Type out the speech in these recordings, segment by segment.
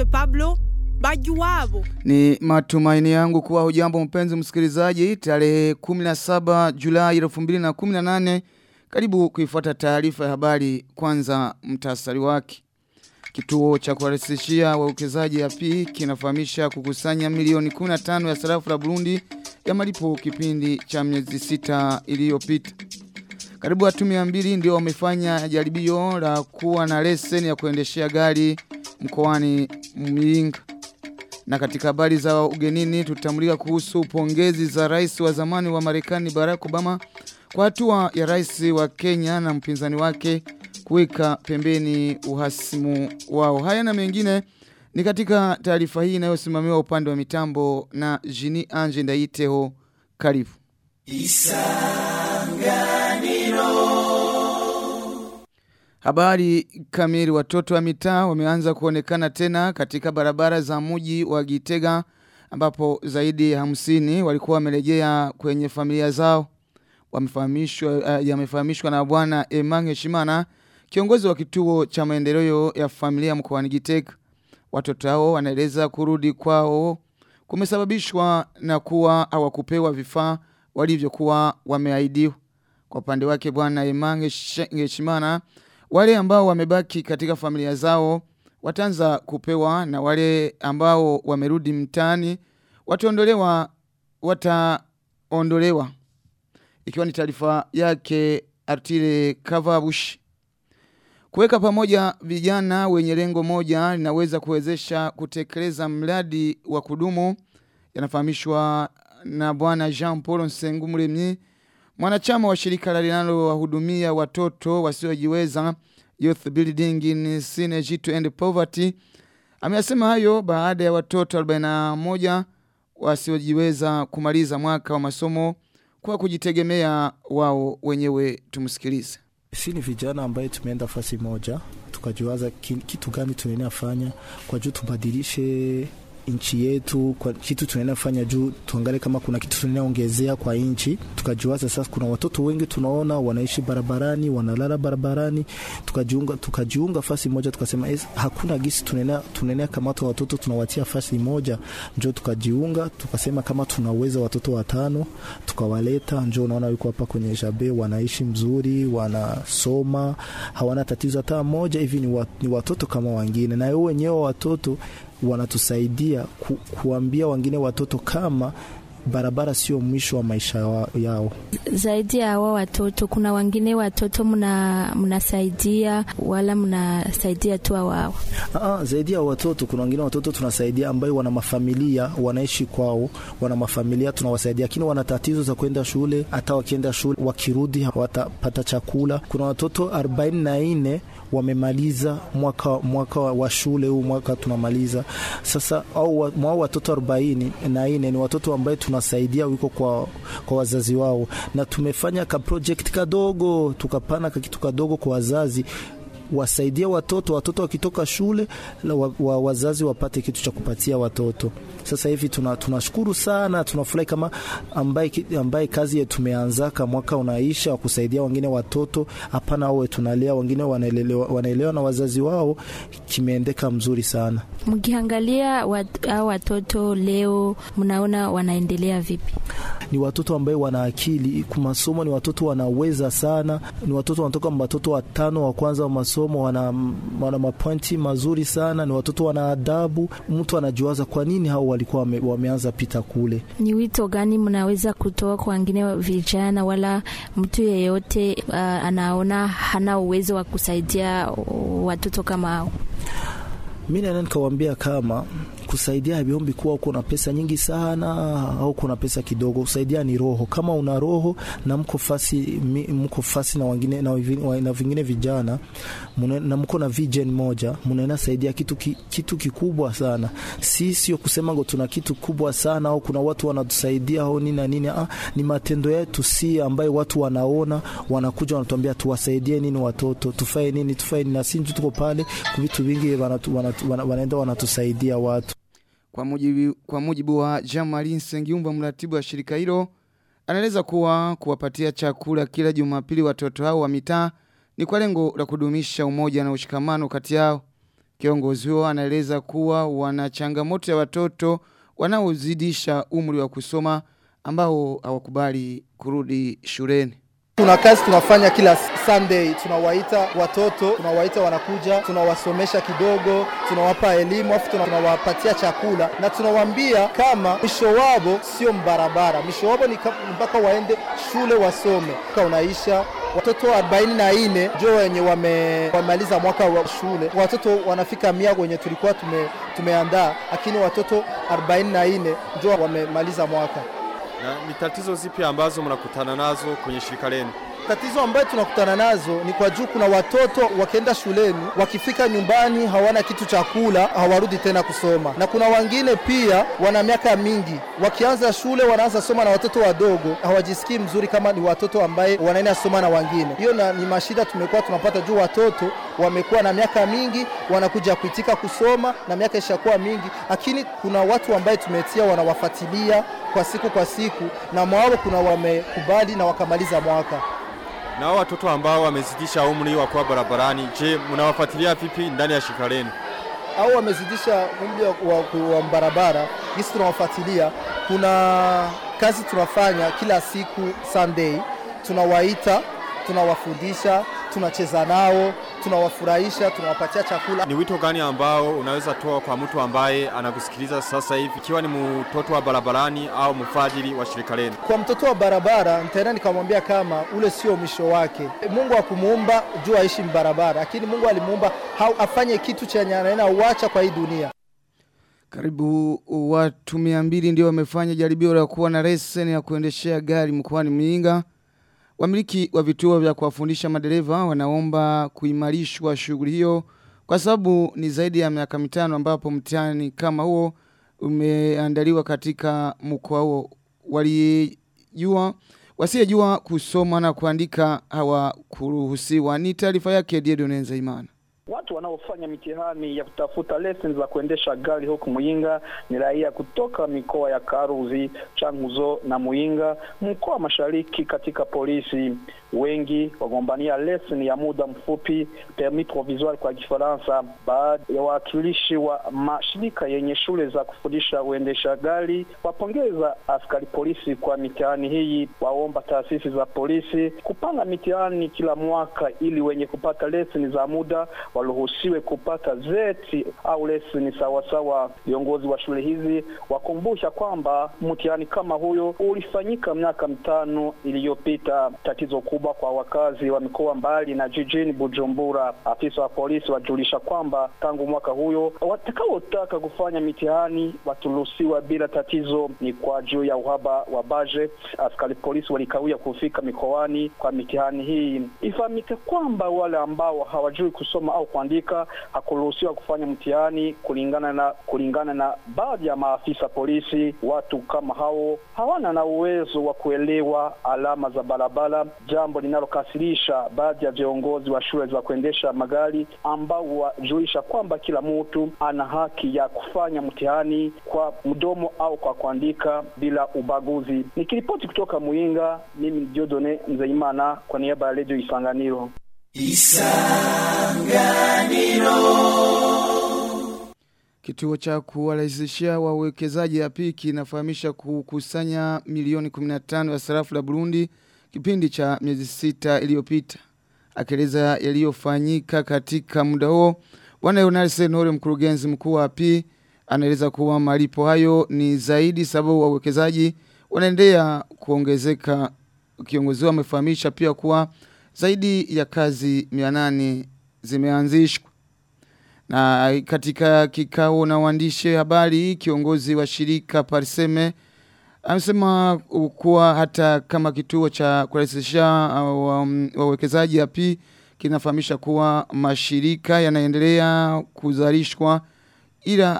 Aimable Pablo Bajuwabo. Ni matumaini yangu kuwa hujambo mpenzi msikilizaji tarehe 17 Julai 2018 karibu kuifuata taarifa ya habari kwanza mtasari wake. Kituo cha kuwarahisishia wawekezaji ya P kinafahamisha kukusanya milioni 15 ya sarafu la Burundi ya malipo kipindi cha miezi sita iliyopita. Karibu watu mia mbili ndio wamefanya jaribio la kuwa na leseni ya kuendeshea gari mkoani Muyinga. Na katika habari za ugenini tutamulika kuhusu pongezi za rais wa zamani wa Marekani Barack Obama kwa hatua ya rais wa Kenya na mpinzani wake kuweka pembeni uhasimu wao. Haya na mengine ni katika taarifa hii inayosimamiwa upande wa mitambo na Jini Anje Ndaiteho. Karibu. Habari kamili watoto wa mitaa wameanza kuonekana tena katika barabara za mji wa Gitega ambapo zaidi ya hamsini walikuwa wamerejea kwenye familia zao. Wamefahamishwa uh, yamefahamishwa na bwana Emange Shimana kiongozi wa kituo cha maendeleo ya familia mkoani Gitega. Watoto hao wanaeleza kurudi kwao kumesababishwa na kuwa hawakupewa vifaa walivyokuwa wameahidiwa. Kwa upande wake bwana Emange Shimana wale ambao wamebaki katika familia zao wataanza kupewa na wale ambao wamerudi mtaani wataondolewa wataondolewa ikiwa ni taarifa yake Artile Kavabush kuweka pamoja vijana wenye lengo moja linaweza kuwezesha kutekeleza mradi wa kudumu yanafahamishwa na bwana Jean Paul Nsengumuremyi Mwanachama wa shirika la linalowahudumia watoto wasiojiweza Youth Building in Synergy to End Poverty ameyasema hayo baada ya watoto 41 wasiojiweza kumaliza mwaka wa masomo kwa kujitegemea wao wenyewe. Tumsikilize. Si ni vijana ambaye tumeenda fasi moja tukajiwaza kitu gani tunaenea fanya kwa juu tubadilishe nchi yetu kwa kitu tunaenda fanya juu tuangalie kama kuna kitu tunaenda ongezea kwa nchi. Tukajiwaza sasa, kuna watoto wengi tunaona wanaishi barabarani, wanalala barabarani, tukajiunga tukajiunga fasi moja, tukasema es, hakuna gisi tunaenda tunaenda kamata watoto tunawatia fasi moja, njoo tukajiunga, tukasema kama tunaweza watoto watano tukawaleta, njoo unaona yuko hapa kwenye jabe, wanaishi mzuri, wanasoma, hawana tatizo hata moja hivi, ni, wa, ni watoto kama wengine, na wao wenyewe watoto wanatusaidia ku, kuambia wengine watoto kama barabara sio mwisho wa maisha wa, yao. Zaidi ya hawa watoto, kuna wengine watoto mnasaidia wala mnasaidia tu wao? Aa, zaidi ya watoto, kuna wengine watoto tunasaidia ambayo wana mafamilia wanaishi kwao, wana mafamilia tunawasaidia, lakini wana tatizo za kwenda shule. Hata wakienda shule wakirudi hawatapata chakula. Kuna watoto arobaini na nne wamemaliza mwaka, mwaka wa shule huu mwaka tunamaliza sasa, au mwao watoto arobaini na nne ni watoto ambaye tunasaidia wiko kwa, kwa wazazi wao, na tumefanya ka project kadogo tukapana ka kitu kadogo kwa wazazi wasaidia watoto, watoto wakitoka shule wa, wa, wazazi wapate kitu cha kupatia watoto. Sasa hivi tunashukuru tuna sana, tunafurahi kama ambaye, ambaye kazi yetu tumeanzaka mwaka unaisha wa kusaidia wengine watoto. Hapana awe tunalea wengine wanaelewa, wanaelewa na wazazi wao, kimeendeka mzuri sana. Mkiangalia wat, hao watoto leo, mnaona wanaendelea vipi? Ni watoto ambaye wana akili kumasomo, ni watoto wanaweza sana, ni watoto wanatoka watoto watano wa kwanza wa masomo wana, wana mapointi mazuri sana, ni watoto wana adabu. Mtu anajiwaza kwa nini hao walikuwa wame, wameanza pita kule. Ni wito gani mnaweza kutoa kwa wengine vijana wala mtu yeyote uh, anaona hana uwezo wa kusaidia watoto kama hao? Mi naenda nikawambia kama kusaidia haviombi kuwa uko na pesa nyingi sana au kuna pesa kidogo. Kusaidia ni roho. Kama una roho na mko fasi, mko fasi na wengine na, na vingine vijana mune, na mko na vision moja, mnaenda saidia kitu, ki, kitu kikubwa sana. Si sio kusema ngo tuna kitu kubwa sana au kuna watu wanatusaidia au nini na nini. Ah, ni matendo yetu si ambaye watu wanaona wanakuja wanatuambia tuwasaidie nini watoto, tufae nini, tufae nini, na sisi tuko pale kwa vitu vingi wanatu, wanatu, wanaenda wanatusaidia watu kwa mujibu, kwa mujibu wa Jamali Nsengiumba mratibu wa shirika hilo anaeleza kuwa kuwapatia chakula kila Jumapili watoto hao wa mitaa ni kwa lengo la kudumisha umoja na ushikamano kati yao. Kiongozi huo anaeleza kuwa wana changamoto ya watoto wanaozidisha umri wa kusoma ambao hawakubali kurudi shuleni. Tuna kazi tunafanya kila Sunday, tunawaita watoto, tunawaita wanakuja, tunawasomesha kidogo, tunawapa elimu, afu tunawapatia chakula na tunawaambia kama mwisho wao sio mbarabara, mwisho wao ni mpaka waende shule wasome. Ka unaisha watoto 44 ndio wenye wame, wamaliza mwaka wa shule. Watoto wanafika mia wenye tulikuwa tume, tumeandaa, lakini watoto 44 ndio wamemaliza mwaka. Na ni tatizo zipi ambazo mnakutana nazo kwenye shirika lenu? Tatizo ambayo tunakutana nazo ni kwa juu, kuna watoto wakienda shuleni, wakifika nyumbani hawana kitu cha kula, hawarudi tena kusoma, na kuna wengine pia wana miaka mingi, wakianza shule wanaanza soma na watoto wadogo, hawajisikii mzuri kama ni watoto ambaye wanaenda soma na wengine. Hiyo na, ni mashida tumekuwa tunapata juu, watoto wamekuwa na miaka mingi, wanakuja kuitika kusoma na miaka ishakuwa mingi, lakini kuna watu ambaye tumetia wanawafuatilia kwa siku kwa siku, na mwao kuna wamekubali na wakamaliza mwaka na hao watoto ambao wamezidisha umri wa kuwa barabarani, je, mnawafuatilia vipi ndani ya shirika lenu? Au wamezidisha umri wa, wa, wa barabara, sisi tunawafuatilia. Kuna kazi tunafanya kila siku Sunday, tunawaita, tunawafundisha, tunacheza nao, tunawafurahisha, tunawapatia chakula. Ni wito gani ambao unaweza toa kwa mtu ambaye anakusikiliza sasa hivi, ikiwa ni mtoto wa barabarani au mfadhili wa shirika lenu? Kwa mtoto wa barabara, nitaenda nikamwambia kama ule sio mwisho wake. Mungu hakumuumba juu aishi mbarabara, lakini Mungu alimuumba afanye kitu chenye anaenda uacha kwa hii dunia. Karibu watu mia mbili ndio wamefanya jaribio la kuwa na leseni ya kuendeshea gari mkoani Muyinga. Wamiliki wa vituo vya kuwafundisha madereva wanaomba kuimarishwa shughuli hiyo kwa sababu ni zaidi ya miaka mitano ambapo mtihani kama huo umeandaliwa katika mkoa huo. Walijua wasiyejua kusoma na kuandika hawakuruhusiwa. Ni taarifa yake Diedone Nzaimana. Watu wanaofanya mitihani ya kutafuta leseni za kuendesha gari huku Muyinga ni raia kutoka mikoa ya Karuzi, Changuzo na Muyinga, mkoa wa Mashariki. Katika polisi wengi wagombania leseni ya muda mfupi, permis provisoire kwa Kifaransa. Baadhi ya wawakilishi wa mashirika yenye shule za kufundisha uendesha gari wapongeza askari polisi kwa mitihani hii, waomba taasisi za polisi kupanga mitihani kila mwaka ili wenye kupata leseni za muda waruhusiwe kupata zeti au leseni sawasawa. Viongozi wa shule hizi wakumbusha kwamba mtihani kama huyo ulifanyika miaka mitano iliyopita. Tatizo kubwa kwa wakazi wa mikoa mbali na jijini Bujumbura. Afisa wa polisi wajulisha kwamba tangu mwaka huyo watakaotaka kufanya mitihani waturuhusiwa bila tatizo. Ni kwa juu ya uhaba wa budget, askari polisi walikawia kufika mikoani kwa mitihani hii. Ifahamike kwamba wale ambao hawajui kusoma au kuandika hakuruhusiwa kufanya mtihani kulingana na kulingana na baadhi ya maafisa polisi. Watu kama hao hawana na uwezo wa kuelewa alama za barabara, jambo linalokasirisha baadhi ya viongozi wa shule za kuendesha magari ambao wajulisha kwamba kila mtu ana haki ya kufanya mtihani kwa mdomo au kwa kuandika bila ubaguzi. Nikiripoti kutoka Muyinga, mimi ni Diodone Nzeimana kwa niaba ya Radio Isanganiro. Kituo cha kuwarahisishia wawekezaji ya piki inafahamisha kukusanya milioni 15 ya sarafu la Burundi kipindi cha miezi sita iliyopita. Akieleza yaliyofanyika katika muda huo, Bwana Leonard Senore mkurugenzi mkuu wa API anaeleza kuwa malipo hayo ni zaidi sababu wawekezaji wanaendelea kuongezeka. Kiongozi amefahamisha pia kuwa zaidi ya kazi 800 zimeanzishwa. Na katika kikao na waandishi habari kiongozi wa shirika Parseme amesema kuwa hata kama kituo cha kurahisisha wawekezaji wa api kinafahamisha kuwa mashirika yanaendelea kuzalishwa ila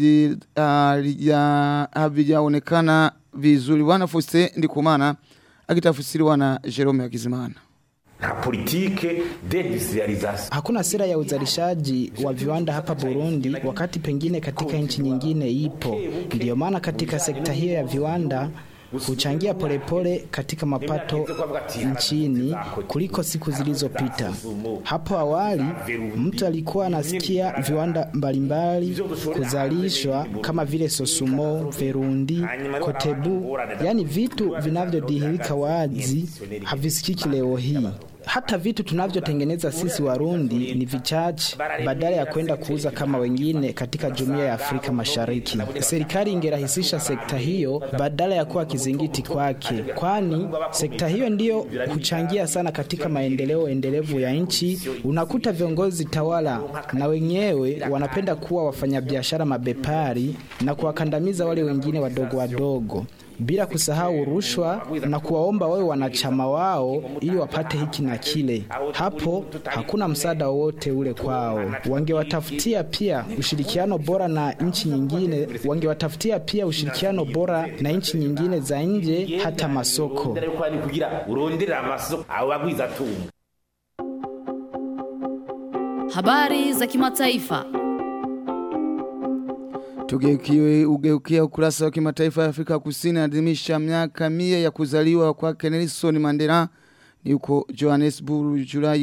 havijaonekana vizuri. Bwana Fuste Ndikumana akitafsiriwa na Jerome Akizimana na politike deindustrialization. Hakuna sera ya uzalishaji wa viwanda hapa Burundi, wakati pengine katika nchi nyingine ipo. Ndiyo maana katika sekta hiyo ya viwanda huchangia polepole katika mapato nchini kuliko siku zilizopita. Hapo awali mtu alikuwa anasikia viwanda mbalimbali kuzalishwa kama vile Sosumo, Verundi, Kotebu, yani vitu vinavyodhihirika wazi havisikiki leo hii. Hata vitu tunavyotengeneza sisi Warundi ni vichache, badala ya kwenda kuuza kama wengine katika jumuiya ya Afrika Mashariki. Serikali ingerahisisha sekta hiyo badala ya kuwa kizingiti kwake, kwani sekta hiyo ndiyo huchangia sana katika maendeleo endelevu ya nchi. Unakuta viongozi tawala na wenyewe wanapenda kuwa wafanyabiashara mabepari na kuwakandamiza wale wengine wadogo wadogo bila kusahau rushwa na kuwaomba wawe wanachama wao ili wapate hiki na kile. Hapo hakuna msaada wowote ule kwao. Wangewatafutia pia ushirikiano bora na nchi nyingine, wangewatafutia pia ushirikiano bora na nchi nyingine za nje, hata masoko. kugira urondere amasoko abo bagwiza tunga Habari za kimataifa. Tugeukiwe ugeukia ukurasa wa kimataifa ya Afrika Kusini adhimisha miaka mia ya kuzaliwa kwake Nelson Mandela ni huko Johannesburg Julai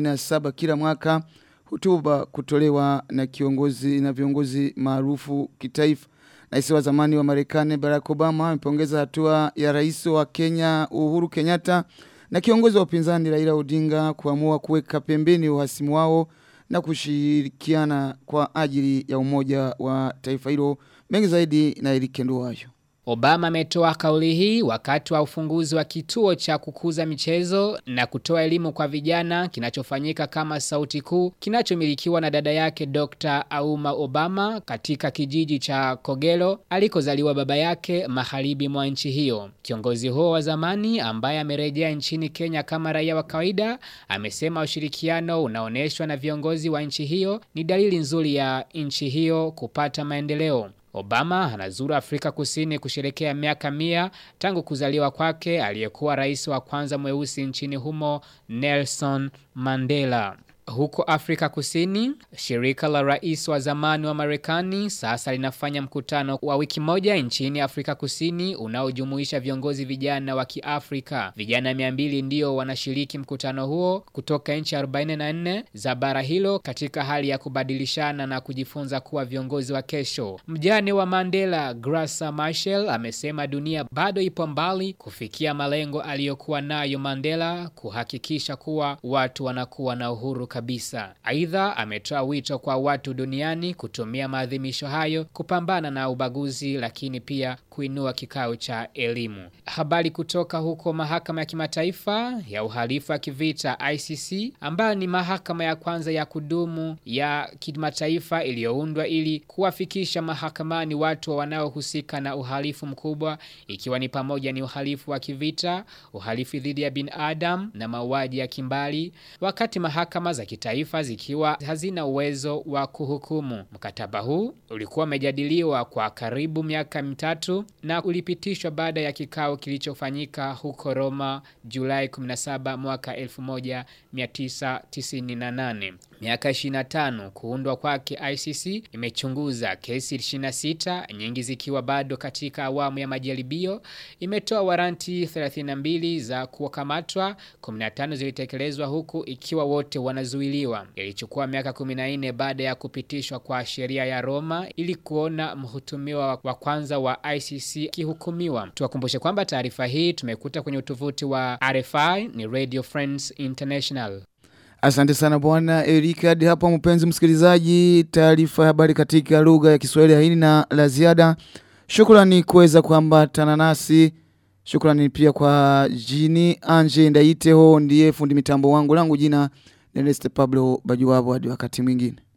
17 kila mwaka hutuba kutolewa na kiongozi na viongozi maarufu kitaifa. Rais wa zamani wa Marekani Barack Obama amepongeza hatua ya rais wa Kenya Uhuru Kenyatta na kiongozi wa upinzani Raila Odinga kuamua kuweka pembeni uhasimu wao na kushirikiana kwa ajili ya umoja wa taifa hilo mengi zaidi na Erike Nduwayo. Obama ametoa kauli hii wakati wa ufunguzi wa kituo cha kukuza michezo na kutoa elimu kwa vijana kinachofanyika kama sauti kuu kinachomilikiwa na dada yake Dr. Auma Obama katika kijiji cha Kogelo alikozaliwa baba yake magharibi mwa nchi hiyo. Kiongozi huo wa zamani ambaye amerejea nchini Kenya kama raia wa kawaida amesema ushirikiano unaoneshwa na viongozi wa nchi hiyo ni dalili nzuri ya nchi hiyo kupata maendeleo. Obama anazuru Afrika Kusini kusherekea miaka mia tangu kuzaliwa kwake aliyekuwa rais wa kwanza mweusi nchini humo Nelson Mandela. Huko Afrika Kusini, shirika la rais wa zamani wa Marekani sasa linafanya mkutano wa wiki moja nchini Afrika Kusini unaojumuisha viongozi vijana wa Kiafrika. Vijana 200 ndio wanashiriki mkutano huo kutoka nchi 44 za bara hilo katika hali ya kubadilishana na kujifunza kuwa viongozi wa kesho. Mjane wa Mandela, Graca Machel, amesema dunia bado ipo mbali kufikia malengo aliyokuwa nayo Mandela kuhakikisha kuwa watu wanakuwa na uhuru kabisa. Aidha, ametoa wito kwa watu duniani kutumia maadhimisho hayo kupambana na ubaguzi, lakini pia kuinua kikao cha elimu. Habari kutoka huko mahakama ya kimataifa ya uhalifu wa kivita ICC, ambayo ni mahakama ya kwanza ya kudumu ya kimataifa iliyoundwa ili kuwafikisha mahakamani watu wanaohusika na uhalifu mkubwa, ikiwa ni pamoja ni uhalifu wa kivita, uhalifu dhidi ya binadamu na mauaji ya kimbali, wakati mahakama za kitaifa zikiwa hazina uwezo wa kuhukumu. Mkataba huu ulikuwa umejadiliwa kwa karibu miaka mitatu na ulipitishwa baada ya kikao kilichofanyika huko Roma Julai 17 mwaka 1998. Miaka 25 kuundwa kwake ICC imechunguza kesi 26 nyingi zikiwa bado katika awamu ya majaribio. Imetoa waranti 32 za kukamatwa, 15 zilitekelezwa huku ikiwa wote wanazuiliwa. Ilichukua miaka 14 baada ya kupitishwa kwa sheria ya Roma ili kuona mhutumiwa wa kwanza wa ICC kihukumiwa. Tuwakumbushe kwamba taarifa hii tumekuta kwenye utovuti wa RFI ni Radio France International. Asante sana bwana Erika. Hadi hapa mpenzi msikilizaji, taarifa ya habari katika lugha ya Kiswahili haini na la ziada. Shukrani kuweza kuambatana nasi. Shukrani pia kwa Jini Anje Ndaiteho ndiye fundi mitambo wangu langu jina Neleste Pablo Bajuwabo hadi wakati mwingine.